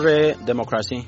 Dirree Demokiraasii.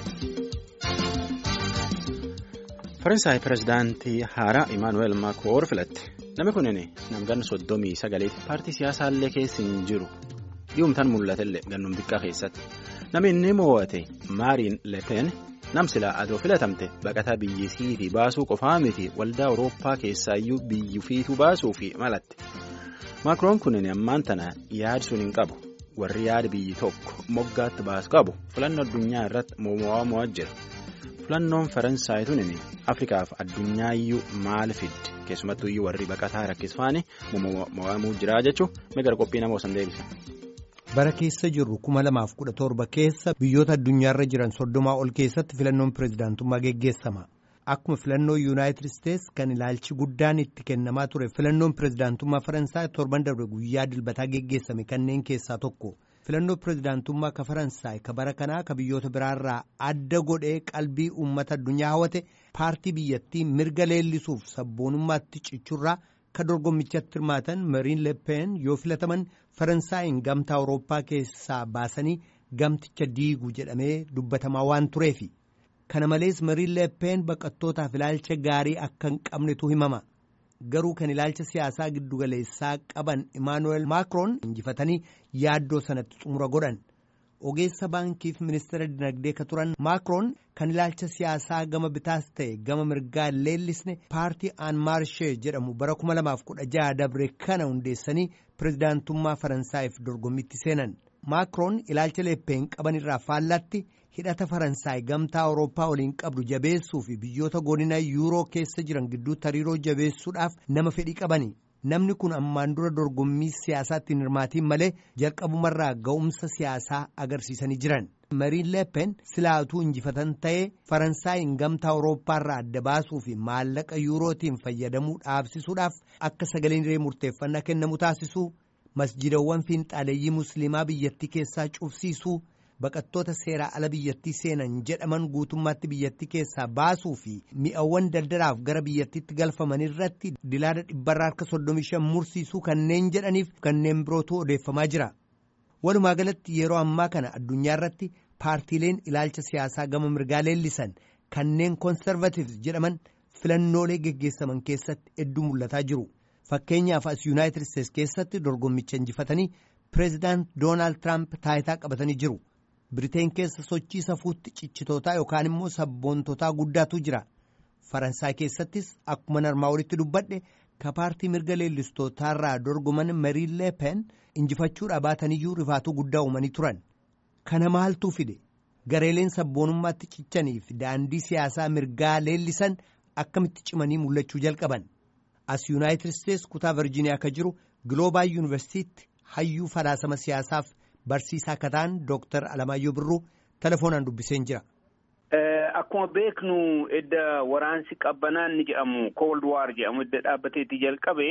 Faransaay pirezidaantii haaraa Imaanuweel Maakiroon filatte. Namni kunin namganni soddomii sagaleeti paartii siyaasaallee keessa hin jiru. Dhiyoomtaan mul'atellee gannuun xiqqaa keessatti. Namni inni mo'ate Maariin Lepen namsilaa adoo filatamte baqataa biyyi siitii baasuu qofaa miti waldaa Awurooppaa keessaayyuu biyyi fiituu baasuu fi malatte. Maakiroon kunin ammaan tana yaadi sun hin qabu. Warri yaada biyyi tokko moggaatti baasu qabu filannoo addunyaa irratti mo'amaa jira. Filannoon Faransaay tunin Afrikaaf addunyaayyu maal fiddi keessumattuyyuu warri baqataa rakkisfaani mo'amuu jira jechuun migira qophii nama osan deebisa. Bara keessa jirru kuma lamaaf kudha torba keessa biyyoota addunyaarra jiran soddomaa ol keessatti filannoon pirezidaantummaa geggeessama. Akkuma filannoo yuunaayitid isteets kan ilaalchi guddaan itti kennamaa ture filannoon pirezidaantummaa Faransaay torban darbe guyyaa dilbataa geggeessame kanneen keessaa tokko. filannoo pirezidaantummaa ka faransaay ka bara kanaa ka biyyoota biraarraa adda godhee qalbii uummata addunyaa hawwate paartii biyyattii mirga leellisuuf sabboonummaatti cichurraa ka dorgommichatti hirmaatan mariin leppeen yoo filataman faransaayin gamtaa awurooppaa keessaa baasanii gamticha diigu jedhamee dubbatamaa waan tureefi kana malees mariin leppeen baqattootaaf ilaalcha gaarii akka hin qabnetu himama. garuu kan ilaalcha siyaasaa giddugaleessaa qaban Imaanuweel Maakiroon injifatanii yaaddoo sanatti xumura godhan ogeessa baankiif ministeera dinagdee ka turan Maakiroon kan ilaalcha siyaasaa gama bitaas ta'e gama mirgaa leellisne paartii aan maarshee jedhamu bara 2016 dabre kana hundeessanii pirezidaantummaa faransaayif dorgommitti seenan Maakiroon ilaalcha leppeen qaban irraa faallatti. hidhata faransaay gamtaa awurooppaa waliin qabdu jabeessuu fi biyyoota godina yuuroo keessa jiran gidduutti hariiroo jabeessuudhaaf nama fedhii qabani namni kun ammaan dura dorgommii siyaasaatti hin hirmaatiin malee jalqabumarraa ga'umsa siyaasaa agarsiisanii jiran mariin leppen silaatuu injifatan ta'ee faransaayin gamtaa awurooppaarraa adda baasuu fi maallaqa yuurootiin fayyadamuu dhaabsisuudhaaf akka sagaleen hiree murteeffannaa kennamu taasisuu masjidawwan fiinxaaleeyyii musliimaa biyyattii keessaa cufsiisuu. baqattoota seeraa ala biyyattii seenan jedhaman guutummaatti biyyattii keessaa baasuu fi mi'awwan daldalaaf gara biyyattiitti galfaman irratti dilaala dhibbarraa harka 35 mursiisuu kanneen jedhaniif kanneen birootu odeeffamaa jira. Walumaa galatti yeroo ammaa kana addunyaa irratti paartiileen ilaalcha siyaasaa gama mirgaa leellisan kanneen koonsarvatiivs jedhaman filannoolee geggeessaman keessatti hedduu mul'ataa jiru. Fakkeenyaaf as yuunaayitid isteets keessatti dorgommicha injifatanii pireezidaant Doonaald Tiraamp taayitaa qabatanii jiru. Biriteen keessa sochii safuutti cichitootaa yookaan immoo sabboontotaa guddaatu jira. Faransaay keessattis akkuma narmaa olitti dubbadhe ka paartii mirga leellistootaarraa dorgoman Mariin Lepen injifachuudha baataniyyuu rifaatuu guddaa uumanii turan. Kana maaltu fide? Gareeleen sabboonummaatti cichanii fi daandii siyaasaa mirgaa leellisan akkamitti cimanii mul'achuu jalqaban? As Yuunaayitid Isteets kutaa Virjiiniyaa akka jiru Giloobaa Yuunivarsiitti hayyuu falaasama siyaasaaf. Barsiisaa akka ta'an Dooktar Alamaayyoo Birruu telefoonaan dubbiseen jira. Akkuma beeknu edda waraansi qabbanaan ni jedhamu Cold War jedhamu edda dhaabbateetti jalqabe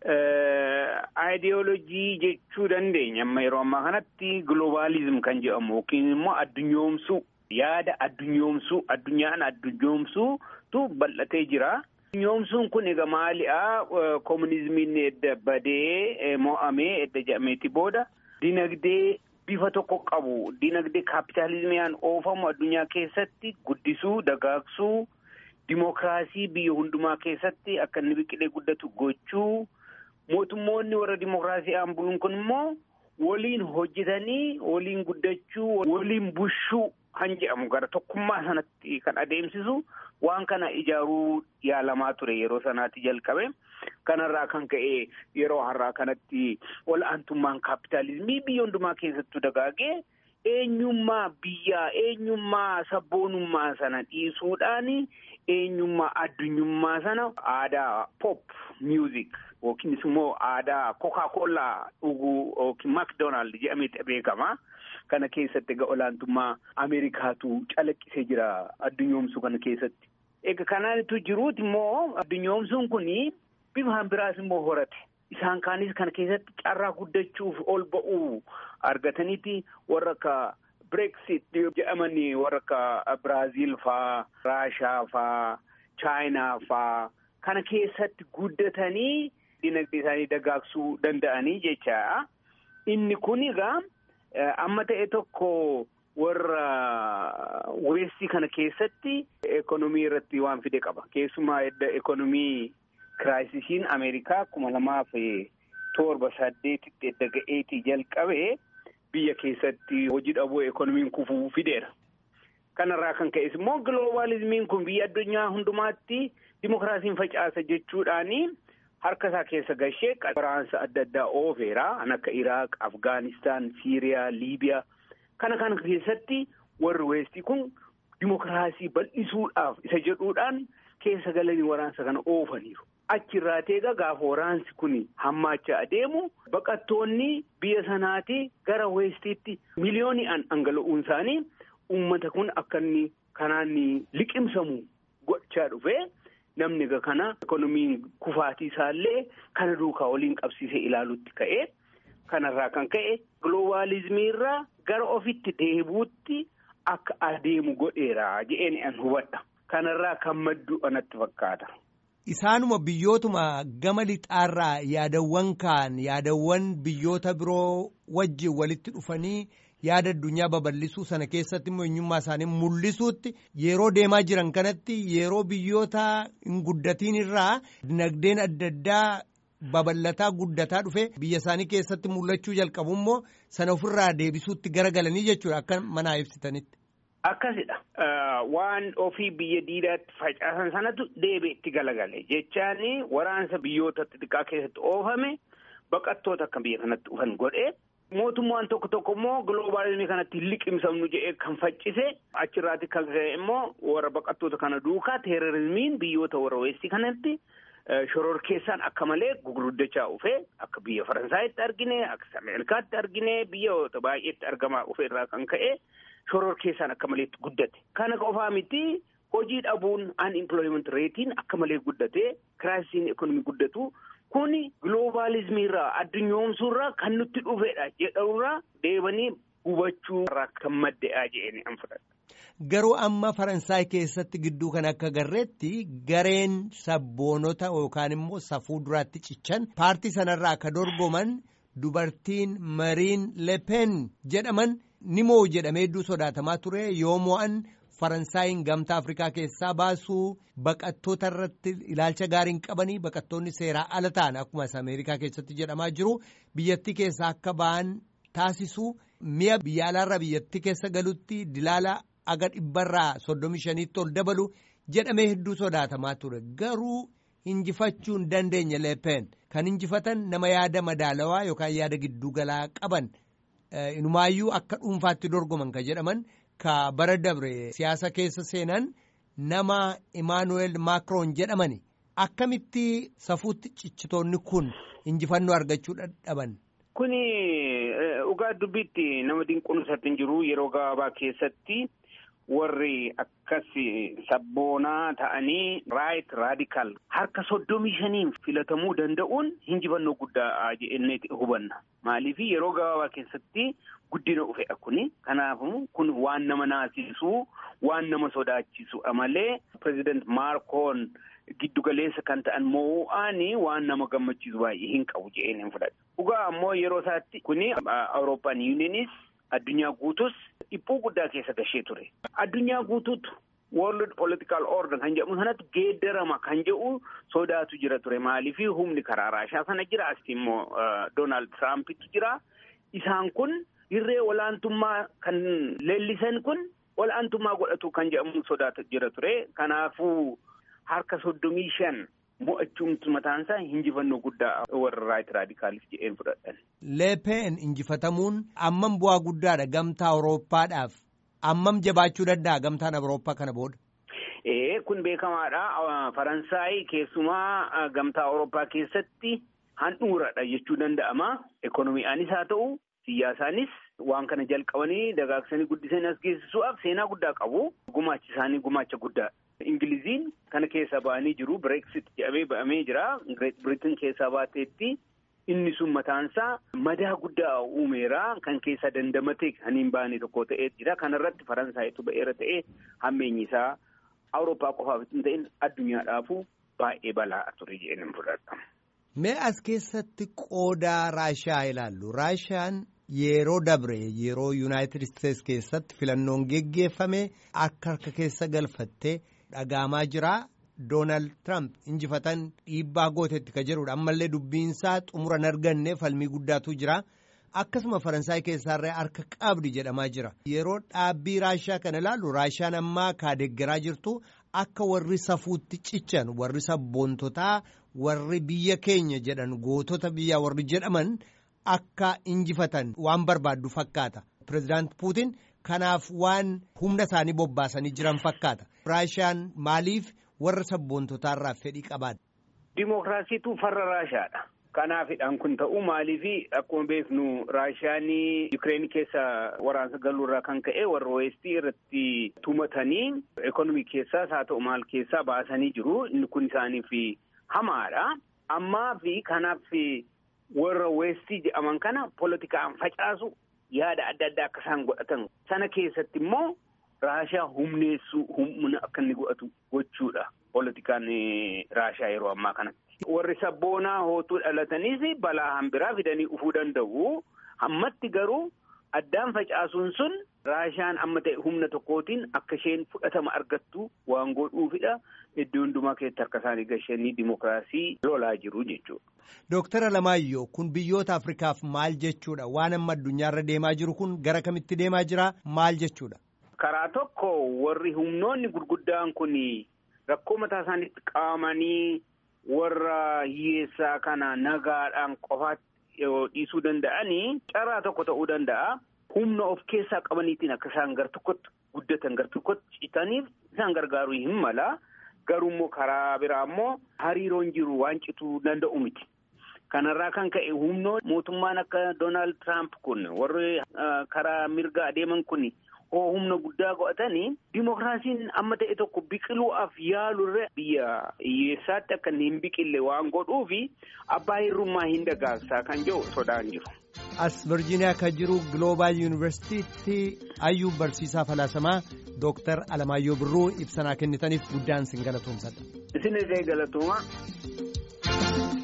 aayidiyoolojii jechuu dandeenya amma yeroo ammaa kanatti globalizim kan jedhamu yookiin immoo addunyoomsuu yaada addunyoomsuu addunyaan addunyoomsuutu bal'atee jira. Addunyoomsuun kun egaa maali'a koominizimiin edda badee mo'amee edda jedhameeti booda. Dinagdee bifa tokko qabu dinagdee kaapitaalizimiyaan oofamu addunyaa keessatti guddisuu dagaagsuu dimokiraasii biyya hundumaa keessatti akka inni biqilee guddatu gochuu mootummoonni warra dimokiraasii buluun kun immoo waliin hojjetanii waliin guddachuu waliin bushuu kan jedhamu gara tokkummaa sanatti kan adeemsisu waan kana ijaaruu yaalamaa ture yeroo sanaatti jalqabe. Kanarraa kan ka'e yeroo har'aa kanatti ol'aantummaan kaapitaalizimii biyya hundumaa keessattuu dagaagee eenyummaa biyyaa eenyummaa sabboonummaa sana dhiisuudhaan eenyummaa addunyummaa sana aadaa pop music yookiinis immoo aadaa kokaa-kollaa dhuguu yookiin makdoonaald jedhameeti beekama. Kana keessatti egaa olaantummaa Ameerikaatu calaqqisee jira addunyoomsuu kana keessatti. Egaa kanaanitu jiruuti immoo addunyoomsuun kuni. Bifaan biraas immoo horate isaan kaanis kana keessatti carraa guddachuuf ol ba'uu argataniiti warra akka Brexit jedhamanii warra akka Biraaziil faa Raashaa faa Chaayinaa faa kana keessatti guddatanii dinagdee isaanii dagaagsuu danda'anii jecha inni kun egaa amma ta'e tokko warra weestii kana keessatti ekonomii irratti waan fide qaba. Keessumaa edda ekonomii kiraayisisiin Ameerikaa kuma lamaaf torba saddeetitti edda ga'eetii jalqabee biyya keessatti hojii dhabuu ekonomiin kufuu fideera. Kanarraa kan ka'es immoo giloobalizimiin kun biyya addunyaa hundumaatti dimokiraasiin facaasa jechuudhaani harka isaa keessa gashee waraansa adda addaa oofeera. Kan akka Iraaq, Afgaanistaan, Siiriyaa, Liibiyaa kana kana keessatti warri weestii kun dimokiraasii bal'isuudhaaf isa jedhuudhaan keessa galanii waraansa kana oofaniiru. Achirraa teega gaafa waraansi kun hammaachaa adeemu baqattoonni biyya sanaati gara weestiitti miliyooni'aan dhangala'uun isaanii uummata kun akka inni kanaan liqimsamu gochaa dhufee namni kana ekonomiin kufaatii isaallee kana duukaa waliin qabsiisee ilaalutti ka'ee kanarraa kan ka'e giloobalizimii irraa gara ofitti deebuutti akka adeemu godheera jedheen an hubadha. Kanarraa kan maddu anatti fakkaata. Isaanuma biyyootuma gama lixaarraa yaadawwan kaan yaadawwan biyyoota biroo wajjin walitti dhufanii yaada addunyaa babal'isuu sana keessatti immoo eenyummaa isaanii mul'isuutti yeroo deemaa jiran kanatti yeroo biyyoota hin guddatiin irraa dinagdeen adda addaa babal'ataa guddataa dhufe biyya isaanii keessatti mul'achuu jalqabu immoo sana ofirraa deebisuutti garagalanii jechuudha akka manaa ibsitanitti. Akkasidha. Waan ofii biyya diidaatti facaasan sanatu deebi'ee itti galagale jechaani waraansa biyyoota xixiqqaa keessatti oofame baqattoota akka biyya kanatti dhufan godhee mootummaan tokko tokko immoo giloobalizimii kanatti liqimsamnu jedhee kan faccise achirraati kan ka'e immoo warra baqattoota kana duukaa teerorizimiin biyyoota warra weestii kanatti shororkeessaan akka malee gurguddachaa dhufee akka biyya Faransaayitti argine akka Ameerikaatti argine biyyoota baay'eetti argamaa dhufe irraa kan ka'e. shororkeessaan akka malee guddate. Kana qofaa miti hojii dhabuun unemployment reetiin akka malee guddate kiraayisiin ekonomii guddatu kuni giloobalizimii irraa addunyoomsuu irraa kan nutti dhufedha jedhamurraa deebanii hubachuu irraa kan madde'aa jedhanii an fudhadha. Garuu amma Faransaay keessatti gidduu kan akka garreetti gareen sabboonota yookaan immoo safuu duraatti cichan paartii sanarraa akka dorgoman dubartiin Mariin Lepen jedhaman. ni moo jedhamee hedduu sodaatamaa ture yoo mo'an faransaayiin gamtaa afrikaa keessaa baasuu baqattoota irratti ilaalcha gaarii hin qabanii baqattoonni seeraa ala ta'an akkuma ameerikaa keessatti jedhamaa jiru biyyattii keessaa akka ba'an taasisuu mi'a biyya alaarraa biyyattii keessa galutti dilaala aga dhibbarraa soddomi shaniitti ol dabalu jedhamee hedduu sodaatamaa ture garuu injifachuu hin dandeenye leepeen kan injifatan nama yaada madaalawaa yookaan yaada giddugalaa qaban. Inumaayyuu akka dhuunfaatti dorgoman kan jedhaman ka bara dabre siyaasa keessa seenan nama Imaanuweel Maakroon jedhamani akkamitti safuutti cichitoonni kun injifannoo argachuu dadhaban. Kuni dhugaa dubbiitti nama dinquunsatti hin jiru yeroo gabaabaa keessatti warri akkas sabboonaa ta'anii raayit raadikaal harka soddomii shaniin filatamuu danda'uun injifannoo guddaa jennee hubanna. Maaliif yeroo gabaabaa keessatti guddina dhufedha kuni. Kanaafuu kun waan nama naasisuu waan nama sodaachisudha malee pireezidaant Maakroon giddugaleessa kan ta'an moo'anii waan nama gammachiisu baay'ee hin qabu jedheen hin fudhadhu. Dhugaa ammoo yeroo isaatti kuni Awurooppaan yuuniinis addunyaa guutus dhiphuu guddaa keessa gashee ture. Addunyaa guutuutu World Political Order kan jedhamu sanatti geeddarama kan jedhu sodaatu jira ture maaliif humni karaa raashaa sana jira asitti immoo Doonaald Tiraampitu jira. Isaan kun hirree olaantummaa kan leellisan kun olaantummaa godhatu kan jedhamu sodaatu jira ture. Kanaafuu harka soddomii shan mo'achuun mataan isaa injifannoo guddaa warra raayit raadikaaliif jedheen fudhadhan. Leepeen injifatamuun ammam bu'aa guddaadha gamtaa Awurooppaadhaaf. Ammam jabaachuu danda'a gamtaan Awurooppaa kana booda? Ee kun beekamaadha. Faransaay keessumaa gamtaa Awurooppaa keessatti handhuuradha jechuu danda'ama. Ekonomii'aanis haa ta'u siyaasaanis waan kana jalqabanii dagaagsanii guddisanii as geessisuudhaaf seenaa guddaa qabu. Gumaachi isaanii gumaacha guddaa. Ingiliziin kana keessa ba'anii jiru. Bireeksit jedhamee ba'amee jira. Greet Biritiin keessaa baateetti. Inni sun mataansaa madaa guddaa uumeera kan keessa dandamatee kan hin baane tokko ta'ee jira. Kanarratti Faransaayitu ba'eera ta'ee hammeenyi isaa Awurooppaa qofaaf hin ta'in addunyaadhaafuu baay'ee balaa ture jedhanii fudhadha. Mee as keessatti qoodaa Raashaa ilaallu. Raashaan yeroo dabre yeroo yuunaayitid isteetsi keessatti filannoon geggeeffame akka harka keessa galfattee dhagaamaa jira doonaald tiraamp injifatan dhiibbaa gootetti ka jedhudha ammallee dubbiinsaa xumura hin arganne falmii guddaatu jira akkasuma faransaay keessaarree harka qabdi jedhamaa jira yeroo dhaabbii raashaa kana ilaallu raashaan ammaa kaadeggeraa jirtu akka warri safuutti cichan warri sabboontotaa warri biyya keenya jedhan gootota biyyaa warri jedhaman. Akka injifatan waan barbaaddu fakkaata. Pireezidaant Puutiin kanaaf waan humna isaanii bobbaasanii jiran fakkaata. Raashaan maaliif warra sabboontotaarraa fedhii qabaadha? Dimookiraasiitu farra Raashaadha. Kanaafidhaan kun ta'uu maaliifi akkuma beeknu Raashaan Yukireen keessa waraansa galuurraa kan ka'e warra weestii irratti tumatanii ekonomii keessaas haa ta'u maal keessaa baasanii jiru. Inni kun isaaniif hamaadha. Ammaa fi kanaaf. warra weestii jedhaman kana polotikaan facaasu yaada adda addaa akka isaan godhatan sana keessatti immoo raashaa humneessuu humna akka inni godhatu gochuudha polotikaan raashaa yeroo ammaa kanatti. Warri sabboonaa hootuu dhalataniis balaa hambiraa fidanii dhufuu danda'u hammatti garuu addaan facaasuun sun raashaan amma ta'e humna tokkootiin akka isheen fudhatama argattu waan godhuufidha. Iddoo hundumaa keessatti harka isaanii gashanii dimookiraasii lolaa jiru jechuudha. Dooktar Alamaayyoo kun biyyoota Afrikaaf maal jechuudha? Waan amma addunyaarra deemaa jiru kun gara kamitti deemaa jira? Maal jechuudha? Karaa tokko warri humnoonni gurguddaan kun rakkoo mataa isaaniitti qabamanii warra hiyyeessaa kana nagaadhaan qofaatti dhiisuu danda'anii carraa tokko ta'uu danda'a. Humna of keessaa qabaniitiin akka isaan gar tokkotti guddatan gar tokkotti citaniif isaan gargaaruu hin mala. Garuu immoo karaa biraa immoo hariiroon jiru waan cituu danda'u miti. Kanarraa kan ka'e humnoon mootummaan akka Doonaald Tiraamp kun warri karaa mirgaa adeeman kun hoo humna guddaa godhatanii dimookiraasiin amma ta'e tokko biqiluudhaaf yaalurre biyya hiyyeessaatti akka hin biqille waan godhuufi abbaa hirrummaa hin dagaagsaa kan jedhu sodaan jiru. As Virgiiniyaa kan jiru Global Yuunivarsiitiitti hayyuu barsiisaa falaasamaa Dooktar Alamaayyoo Birruu ibsanaa kennitaniif guddaan sin galatoomsadha. Isin illee galatooma.